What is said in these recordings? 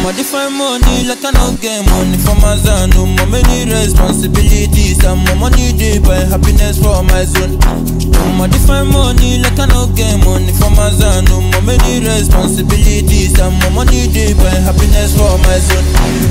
I'm a different money, like I no get money for my zone. No more many responsibilities. I'm more money day by happiness for my zone. I'm a different money, like I no get money for my zone. No more many responsibilities. I'm more money day by happiness for my zone.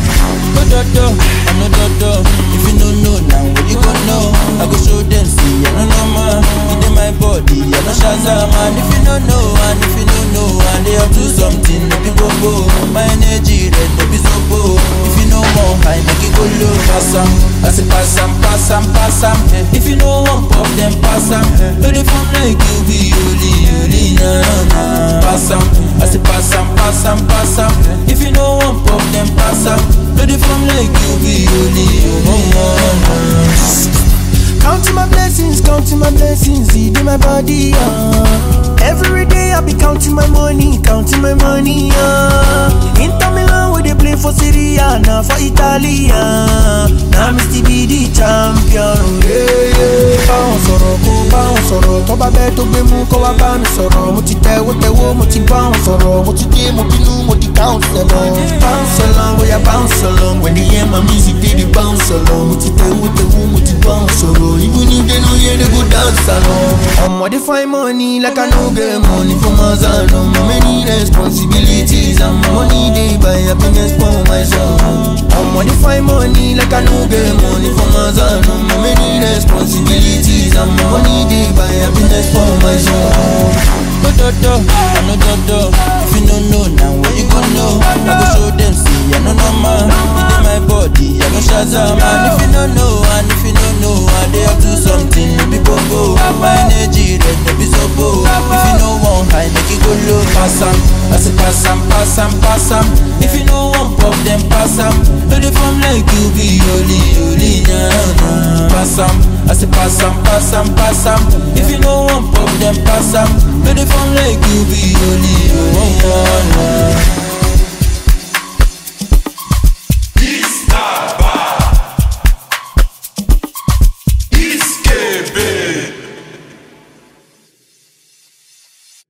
No dodo, I no dodo. If you don't know now, what you gon' know? I go show them, see, I no know man. It in my body, I no shazam man. If you don't know, and if you don't know, and they up to something, no be bobo. My energy red, no be sobo. If you know more, I make it go low. Pass 'em, I say pass 'em, pass 'em, pass 'em. If you know one pop, then pass 'em. No dey form like you be holy, holy, na na na. Pass 'em, I say pass 'em, pass 'em, pass 'em. If you know one pop, then pass 'em. No dey form like you be holy, holy, na na na. Counting my blessings, counting my blessings, it in my body, uh. Every day I be counting my money, counting my money, uh. Inter Milan where they play for Serie A, now for Italy, uh. Now me still be the champion, yeah, yeah. Báwọn sọ̀rọ̀ kó báwọn sọ̀rọ̀, tó bá bẹ́ẹ̀ tó gbé mú kó wá bá mi sọ̀rọ̀. Mo ti tẹ̀wó tẹ̀wó, mo ti báwọn sọ̀rọ̀, mo ti dé, mo bínú, mo di counsel lọ. Bounce along, bóyá bounce along, when they hear my music, they dey bounce along. Mo ti tẹ̀wó tẹ̀wó, mo ti báwọn sọ̀rọ̀, even if they no hear, they go dance along. Omo dey find money like I no get money for my zone. Omo many responsibilities and my money dey buy happiness for my son. Omo dey find money like I no get money for my zone. Omo many responsibilities and my money dey buy happiness for my son. No dodo, I no dodo. If you don't know now, what you gon' know? I go show them, see, I no know man. It in my body, I no shazam man. If you don't know, and if you don't know, I dey up to something, no be bobo. My energy red, no be sobo. If you know one high, make it go low. Pass 'em, I say pass 'em, pass 'em, pass 'em. If you know one pop, then pass 'em. No dey form like you be holy, holy, nah, nah. Pass 'em, I say pass 'em, pass 'em, pass 'em. If you know one pop, then pass 'em. No dey form like you be holy, holy, nah, nah.